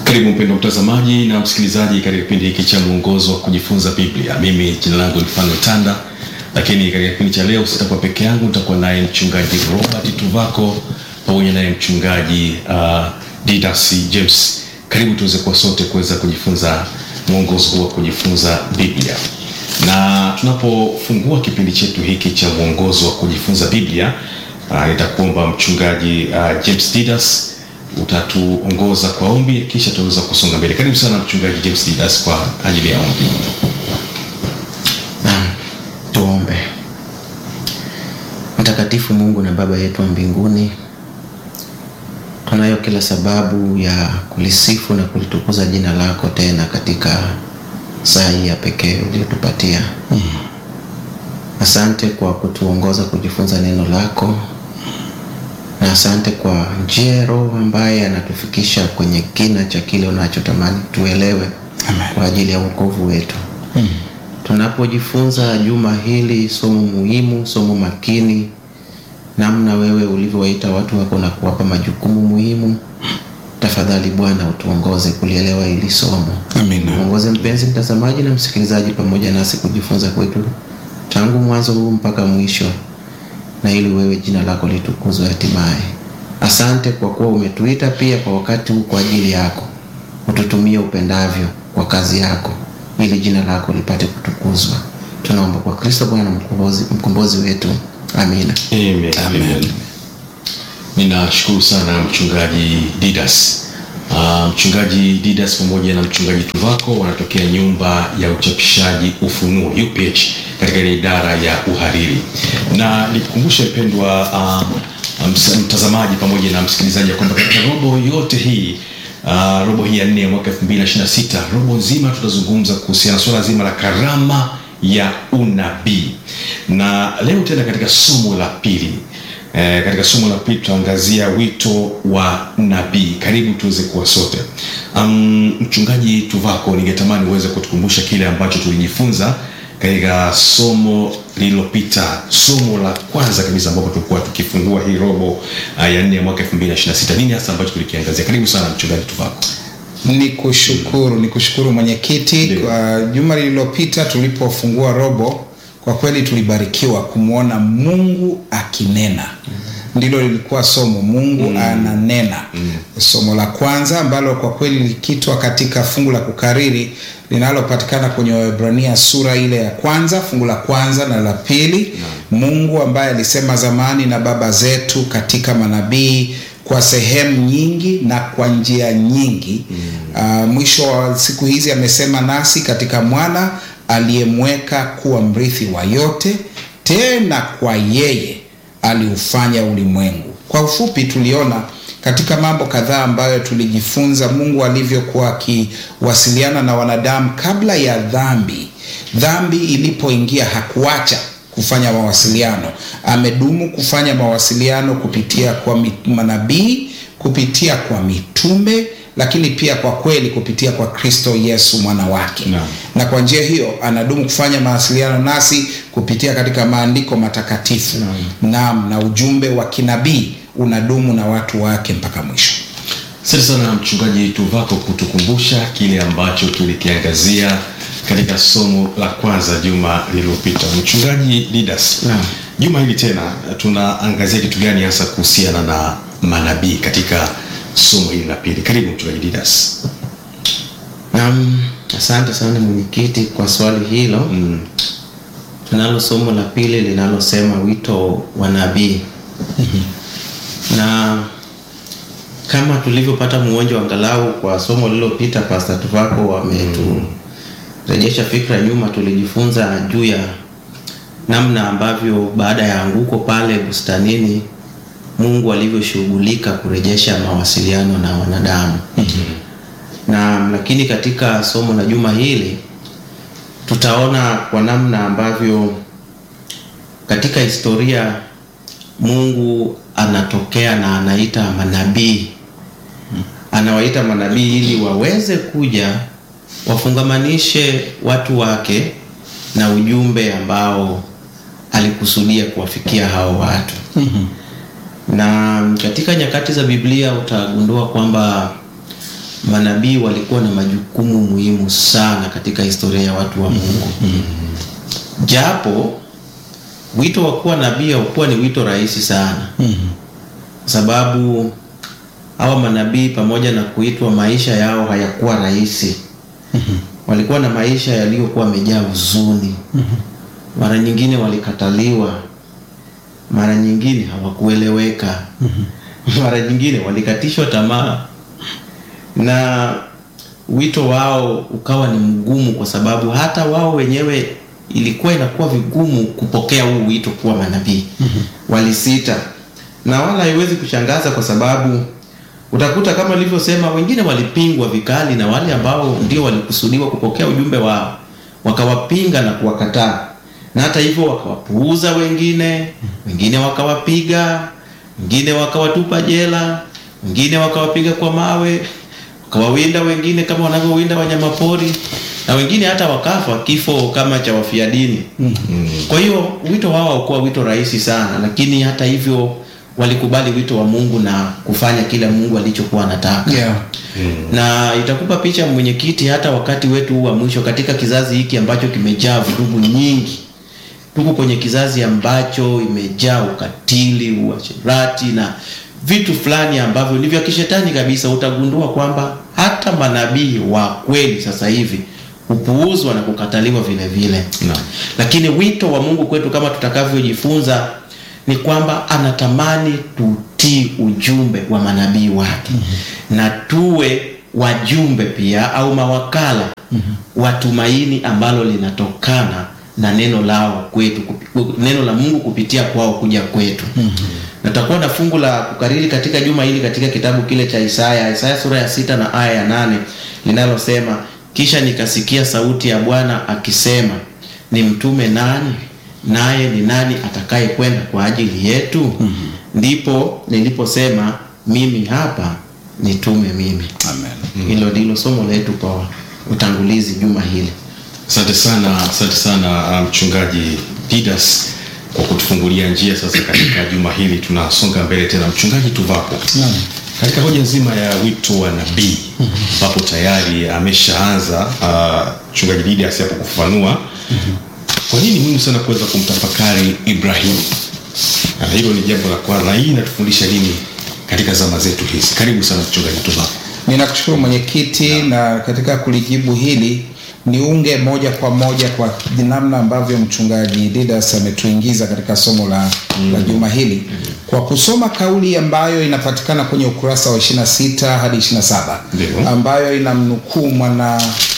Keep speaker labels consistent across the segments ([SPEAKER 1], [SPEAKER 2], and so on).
[SPEAKER 1] Karibu mpendwa mtazamaji na msikilizaji katika kipindi hiki cha mwongozo wa kujifunza Biblia. Mimi jina langu ni Fano Tanda, lakini katika kipindi cha leo sitakuwa peke yangu, nitakuwa naye mchungaji Robert Tuvako pamoja naye mchungaji uh, Didas James. Karibu tuweze kuwa sote kuweza kujifunza mwongozo huu wa kujifunza Biblia, na tunapofungua kipindi chetu hiki cha mwongozo wa kujifunza Biblia uh, nitakuomba mchungaji uh, James Didas utatuongoza kwa ombi kisha tutaweza kusonga mbele. Karibu sana mchungaji James Didas kwa ajili ya ombi.
[SPEAKER 2] Naam, tuombe. Mtakatifu Mungu na Baba yetu wa mbinguni, tunayo kila sababu ya kulisifu na kulitukuza jina lako tena katika saa hii ya pekee uliyotupatia. Asante kwa kutuongoza kujifunza neno lako na asante kwa njia ya Roho ambaye anatufikisha kwenye kina cha kile unachotamani tuelewe
[SPEAKER 3] Amen.
[SPEAKER 2] kwa ajili ya wokovu wetu. Tunapojifunza juma hili somo muhimu, somo makini, namna wewe ulivyowaita watu wako na kuwapa majukumu muhimu, tafadhali Bwana utuongoze kulielewa hili somo.
[SPEAKER 3] Amina.
[SPEAKER 2] Mwongoze mpenzi mtazamaji na msikilizaji pamoja nasi kujifunza kwetu tangu mwanzo huu mpaka mwisho, na ili wewe jina lako litukuzwe hatimaye. Asante kwa kuwa umetuita pia kwa wakati huu kwa ajili yako, ututumie upendavyo kwa kazi yako, ili jina lako lipate kutukuzwa. Tunaomba kwa Kristo Bwana mkombozi, mkombozi wetu, amina.
[SPEAKER 1] Amen. Amen. Ninashukuru sana mchungaji Didas. Uh, mchungaji Didas pamoja na mchungaji Tuvako wanatokea nyumba ya uchapishaji Ufunuo UPH katika ile idara ya uhariri, na nikukumbushe mpendwa uh, ms- mtazamaji pamoja na msikilizaji ya kwamba katika robo yote hii uh, robo hii ya nne ya mwaka 2026 robo nzima tutazungumza kuhusiana na swala zima la karama ya unabii, na leo tena katika somo la pili Eh, katika somo la pili tutaangazia wito wa nabii. Karibu tuweze kuwa sote. Um, mchungaji Tuvako, ningetamani uweze kutukumbusha kile ambacho tulijifunza katika somo lililopita, somo la kwanza kabisa ambapo tulikuwa tukifungua hii robo uh, ya nne ya mwaka 2026. Nini hasa ambacho tulikiangazia? Karibu sana mchungaji Tuvako.
[SPEAKER 3] Ni kushukuru ni kushukuru mwenyekiti
[SPEAKER 1] Ndio.
[SPEAKER 3] kwa juma lililopita tulipofungua robo. Kwa kweli tulibarikiwa kumwona Mungu akinena, ndilo lilikuwa somo, Mungu ananena. Somo la kwanza ambalo kwa kweli lilikitwa katika fungu la kukariri linalopatikana kwenye Waebrania sura ile ya kwanza fungu la kwanza na la pili. Mungu ambaye alisema zamani na baba zetu katika manabii kwa sehemu nyingi na kwa njia nyingi mm. mwisho wa siku hizi amesema nasi katika mwana aliyemweka kuwa mrithi wa yote, tena kwa yeye aliufanya ulimwengu. Kwa ufupi, tuliona katika mambo kadhaa ambayo tulijifunza Mungu alivyokuwa akiwasiliana na wanadamu kabla ya dhambi. Dhambi ilipoingia hakuacha kufanya mawasiliano. Amedumu kufanya mawasiliano kupitia kwa mi- manabii, kupitia kwa mitume, lakini pia kwa kweli kupitia kwa Kristo Yesu mwana wake
[SPEAKER 1] Naam.
[SPEAKER 3] na kwa njia hiyo anadumu kufanya mawasiliano nasi kupitia katika maandiko matakatifu naam, na ujumbe wa kinabii unadumu na watu wake mpaka mwisho.
[SPEAKER 1] Asante sana mchungaji Tuvako kutukumbusha kile ambacho tulikiangazia katika somo la kwanza juma lililopita. Mchungaji Didas,
[SPEAKER 2] Naam.
[SPEAKER 1] juma hili tena tunaangazia kitu gani hasa kuhusiana na manabii katika somo hili la pili? Karibu mchungaji Didas.
[SPEAKER 2] Naam, asante sana mwenyekiti kwa swali hilo.
[SPEAKER 1] Mm.
[SPEAKER 2] Tunalo somo la pili linalosema wito wa nabii na kama tulivyopata muonjo angalau kwa somo lililopita, Pastor Tuvako ameturejesha fikra nyuma. Tulijifunza juu ya namna ambavyo baada ya anguko pale bustanini Mungu alivyoshughulika kurejesha mawasiliano na wanadamu na lakini katika somo la juma hili tutaona kwa namna ambavyo katika historia Mungu anatokea na anaita manabii, anawaita manabii ili waweze kuja wafungamanishe watu wake na ujumbe ambao alikusudia kuwafikia hao watu. na katika nyakati za Biblia utagundua kwamba manabii walikuwa na majukumu muhimu sana katika historia ya watu wa Mungu. Japo wito wa kuwa nabii haukuwa ni wito rahisi sana, kwa sababu hawa manabii pamoja na kuitwa, maisha yao hayakuwa rahisi. Walikuwa na maisha yaliyokuwa yamejaa huzuni. Mara nyingine walikataliwa, mara nyingine hawakueleweka, mara nyingine walikatishwa tamaa na wito wao ukawa ni mgumu, kwa sababu hata wao wenyewe ilikuwa inakuwa vigumu kupokea huu wito kuwa manabii. Walisita, na wala haiwezi kushangaza kwa sababu utakuta kama nilivyosema, wengine walipingwa vikali na wale ambao ndio walikusudiwa kupokea ujumbe wao, wakawapinga na kuwakataa, na hata hivyo wakawapuuza wengine, wengine wakawapiga, wengine wakawatupa jela, wengine wakawapiga kwa mawe wakawawinda wengine kama wanavyowinda wanyamapori na wengine hata wakafa kifo kama cha wafia dini. Kwa hiyo wito wao haukuwa wito rahisi sana, lakini hata hivyo walikubali wito wa Mungu na kufanya kile Mungu alichokuwa anataka.
[SPEAKER 3] Yeah.
[SPEAKER 2] Na itakupa picha mwenyekiti, hata wakati wetu huu wa mwisho katika kizazi hiki ambacho kimejaa vurugu nyingi, tuko kwenye kizazi ambacho imejaa ukatili, uasherati na vitu fulani ambavyo ni vya kishetani kabisa. Utagundua kwamba hata manabii wa kweli sasa hivi hupuuzwa na kukataliwa vile vile.
[SPEAKER 1] Naam.
[SPEAKER 2] Lakini wito wa Mungu kwetu kama tutakavyojifunza ni kwamba anatamani tutii ujumbe wa manabii wake na tuwe wajumbe pia au mawakala wa tumaini ambalo linatokana na neno lao kwetu, kupi- neno la Mungu kupitia kwao kuja kwetu. Natakuwa na fungu la kukariri katika juma hili katika kitabu kile cha Isaya, Isaya sura ya sita na aya ya nane linalosema, kisha nikasikia sauti ya Bwana akisema, ni mtume nani? Naye ni nani atakaye kwenda kwa ajili yetu? Ndipo niliposema mimi hapa, nitume mimi.
[SPEAKER 3] Amen.
[SPEAKER 2] Hilo ndilo somo letu kwa utangulizi juma hili.
[SPEAKER 1] Asante sana, asante sana uh, mchungaji Didas kwa kutufungulia njia sasa katika juma hili. Tunasonga mbele tena, mchungaji Tuvako,
[SPEAKER 3] Naam.
[SPEAKER 1] katika hoja nzima ya wito wa nabii ambapo tayari ameshaanza uh, mchungaji Didas hapo kufafanua kwa nini muhimu sana kuweza kumtafakari Ibrahim. Na hilo ni jambo la kwanza, na hii inatufundisha nini katika zama zetu hizi? Karibu sana mchungaji Tuvako.
[SPEAKER 3] Ninakushukuru mwenyekiti, na katika kulijibu hili niunge moja kwa moja kwa namna ambavyo mchungaji Didas ametuingiza katika somo la, la juma hili kwa kusoma kauli ambayo inapatikana kwenye ukurasa wa 26 hadi 27
[SPEAKER 1] Ndio.
[SPEAKER 3] ambayo inamnukuu mwana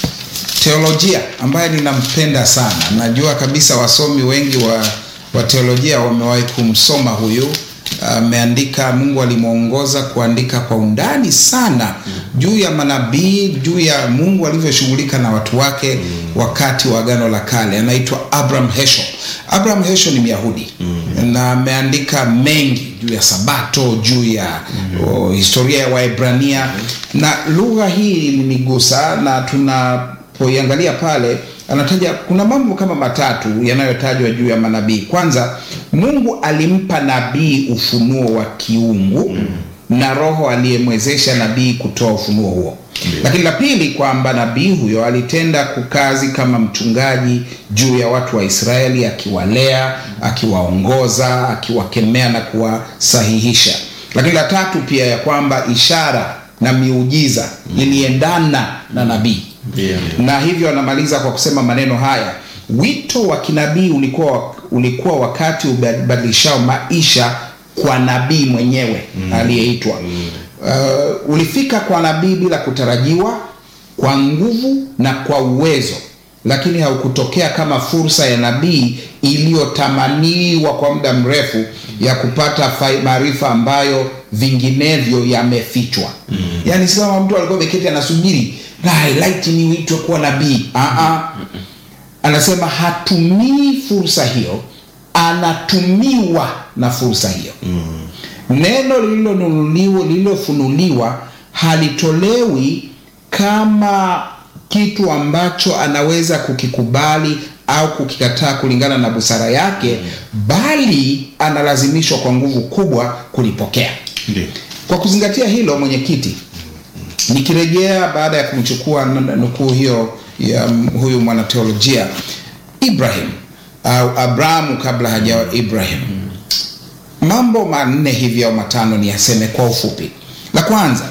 [SPEAKER 3] teolojia ambaye ninampenda sana. Najua kabisa wasomi wengi wa, wa teolojia wamewahi kumsoma huyu. Ameandika, Mungu alimwongoza kuandika kwa undani sana juu ya manabii, juu ya Mungu alivyoshughulika na watu wake wakati wa Agano la Kale. Anaitwa Abraham Heschel. Abraham Heschel ni Myahudi na ameandika mengi juu ya Sabato, juu ya o, historia ya Waebrania na lugha hii ilinigusa na tuna poiangalia pale anataja kuna mambo kama matatu yanayotajwa juu ya manabii. Kwanza, Mungu alimpa nabii ufunuo wa kiungu na Roho aliyemwezesha nabii kutoa ufunuo huo. Lakini la pili, kwamba nabii huyo alitenda kukazi kama mchungaji juu ya watu wa Israeli, akiwalea, akiwaongoza, akiwakemea na kuwasahihisha. Lakini la tatu pia, ya kwamba ishara na miujiza iliendana na nabii
[SPEAKER 2] Ndio.
[SPEAKER 3] na hivyo anamaliza kwa kusema maneno haya wito wa kinabii ulikuwa, ulikuwa wakati ubadilishao maisha kwa nabii mwenyewe aliyeitwa uh, ulifika kwa nabii bila kutarajiwa kwa nguvu na kwa uwezo lakini haukutokea kama fursa ya nabii iliyotamaniwa kwa muda mrefu ya kupata fai- maarifa ambayo vinginevyo yamefichwa mm. yaani si kama mtu alikuwa ameketi anasubiri "Na, laiti niitwe kuwa nabii Aa, anasema hatumii fursa hiyo anatumiwa na fursa hiyo mm. neno lililonunuliwa lililofunuliwa halitolewi kama kitu ambacho anaweza kukikubali au kukikataa kulingana na busara yake bali analazimishwa kwa nguvu kubwa kulipokea
[SPEAKER 1] Ndio.
[SPEAKER 3] kwa kuzingatia hilo mwenyekiti nikirejea baada ya kumchukua n- nukuu hiyo ya m- huyu mwanateolojia ibrahim au abrahamu kabla hajawa ibrahim mambo manne hivi au matano ni yaseme kwa ufupi la kwanza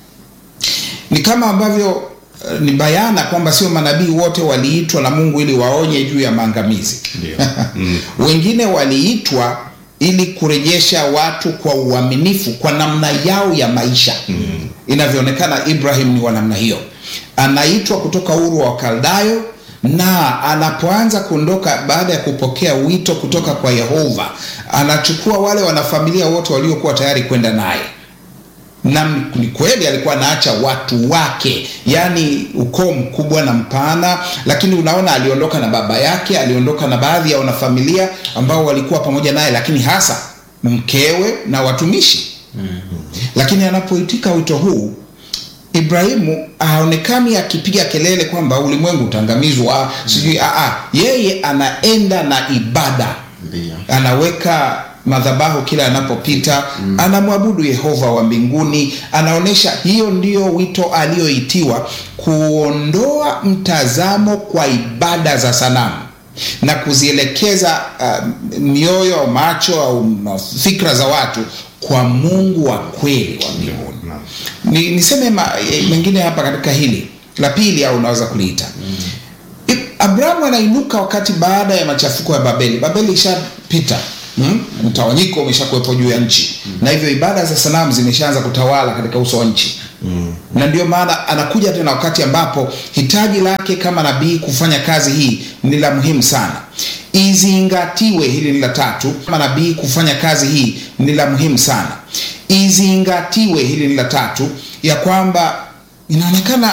[SPEAKER 3] ni kama ambavyo eh, ni bayana kwamba sio manabii wote waliitwa na mungu ili waonye juu ya maangamizi
[SPEAKER 1] Ndio. Mm.
[SPEAKER 3] wengine waliitwa ili kurejesha watu kwa uaminifu kwa namna yao ya maisha mm. inavyoonekana ibrahim ni wa namna hiyo anaitwa kutoka uru wa kaldayo na anapoanza kuondoka baada ya kupokea wito kutoka kwa yehova anachukua wale wanafamilia wote waliokuwa tayari kwenda naye na ni kweli alikuwa anaacha watu wake yaani ukoo mkubwa na mpana lakini unaona aliondoka na baba yake aliondoka na baadhi ya wanafamilia ambao walikuwa pamoja naye lakini hasa mkewe na watumishi lakini anapoitika wito huu ibrahimu haonekani akipiga kelele kwamba ulimwengu utaangamizwa sijui aa yeye anaenda na ibada
[SPEAKER 2] Ndio.
[SPEAKER 3] anaweka madhabahu kila anapopita mm. anamwabudu yehova wa mbinguni anaonyesha hiyo ndio wito aliyoitiwa kuondoa mtazamo kwa ibada za sanamu na kuzielekeza uh, mioyo macho au ma- fikra za watu kwa mungu wa kweli wa mbinguni
[SPEAKER 1] Naam.
[SPEAKER 3] ni, niseme ma, e, mengine hapa katika hili la pili au unaweza kuliita mm. abrahamu anainuka wakati baada ya machafuko ya babeli babeli ishapita hmm? mtawanyiko umeshakuwepo juu ya nchi mm. na hivyo ibada za sanamu zimeshaanza kutawala katika uso wa nchi mm. na ndio maana anakuja tena wakati ambapo hitaji lake kama nabii kufanya kazi hii ni la muhimu sana izingatiwe hili ni la tatu kama nabii kufanya kazi hii ni la muhimu sana izingatiwe hili ni la tatu ya kwamba inaonekana